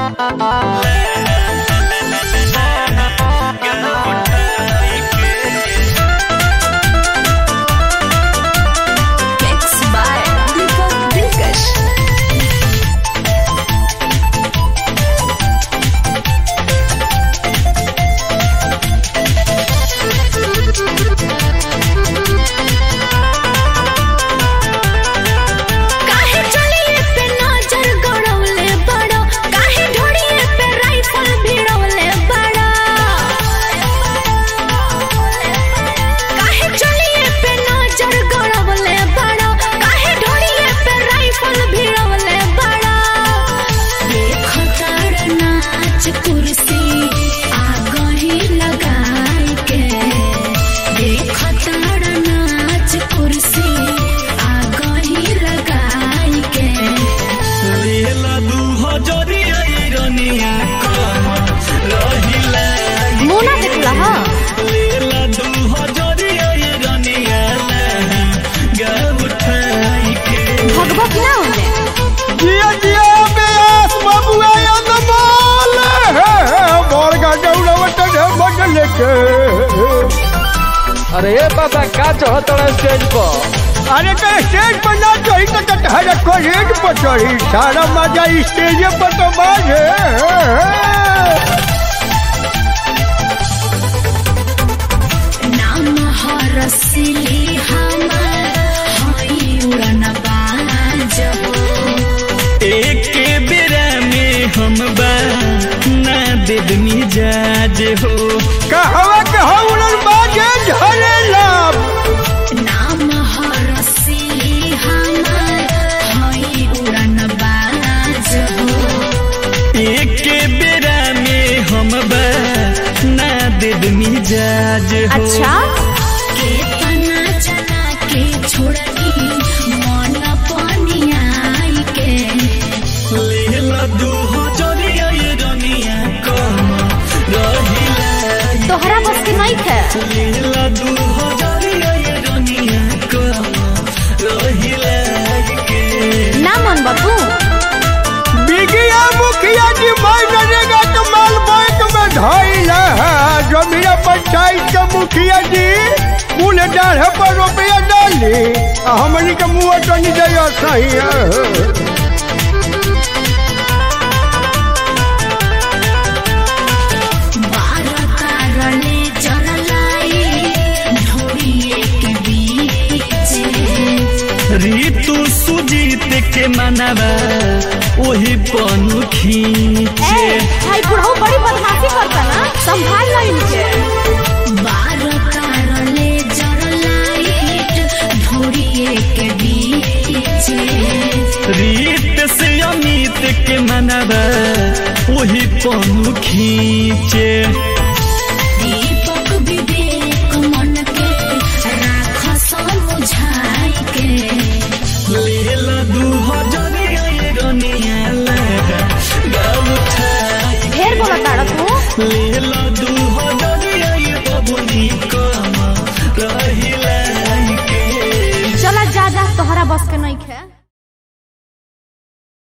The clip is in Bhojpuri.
Mixed by Deepak Dilkash. काहे चलिए पे नजर गड़ौले बड़ो काहे ढोड़िए पे राइफल भिड़ौले बड़ो काहे चलिए पे नजर गड़ौले बड़ो काहे ढोड़िए पे राइफल भिड़ौले बड़ो देखो तार नाच कुर्सी आगही लगाई के देखो तार नाच कुर्सी आगही लगाई के लेला दू हजरिया रनिया रहिला मुना देखला हाँ लेला दू हजरिया रनिया गा उठाई के भगभग ना होने जिया जिया बेस बबुआ अनमोल बड़का डौड़वट बदल के अरे बाबा का चढ़तड़ा स्टेज पर अरे तो स्टेज पर ना चढ़ी तो कटहर कॉलेज पर चढ़ी सारा मजा स्टेज पर तो बाजे नाम हरसिली हमर हई उड़न बाज एक बेरा में हम बा ना देदनी जाज हो कहवा के हौलन बाजे झरेला नाम हरसिली हमर हई उड़न बाज एक बेरा में हम बा ना देदनी जाज हो अच्छा केतना जना के छोड़नी मन पनियाई के लेला दू हजरिया रनिया कम रहिला तोहरा बस के नहीं थे लेला दू हजरिया रनिया कम रहिला के ना मन बाबू बिगिया मुखिया जी मार नरेगा तो माल बैंक में धैला जमीन पंचायत के मुखिया जी कुल डाढ़ पर रुपया डाली आ हमनी के मुँह तो नहीं दे सही है बारह तारले जरलाई ढोड़िए के बीच ऋतु सुजीत के मनवा वही पनु खींचे भाई बुढ़ऊ बड़ी बदमाशी करता ना संभाल लो इनके बारह तारले जरलाई ढोड़िए के बीच रीत से अमित के मनवा वही पनु खींचे दीपक विवेक मन के राख समझाई के लेला दू हजरिया रनिया लगा गा उठाई ढेर बोला ताड़ा तू लेला दू हजरिया बबुनी कम रहिला के चला जा जा तोहरा बस के नहीं खे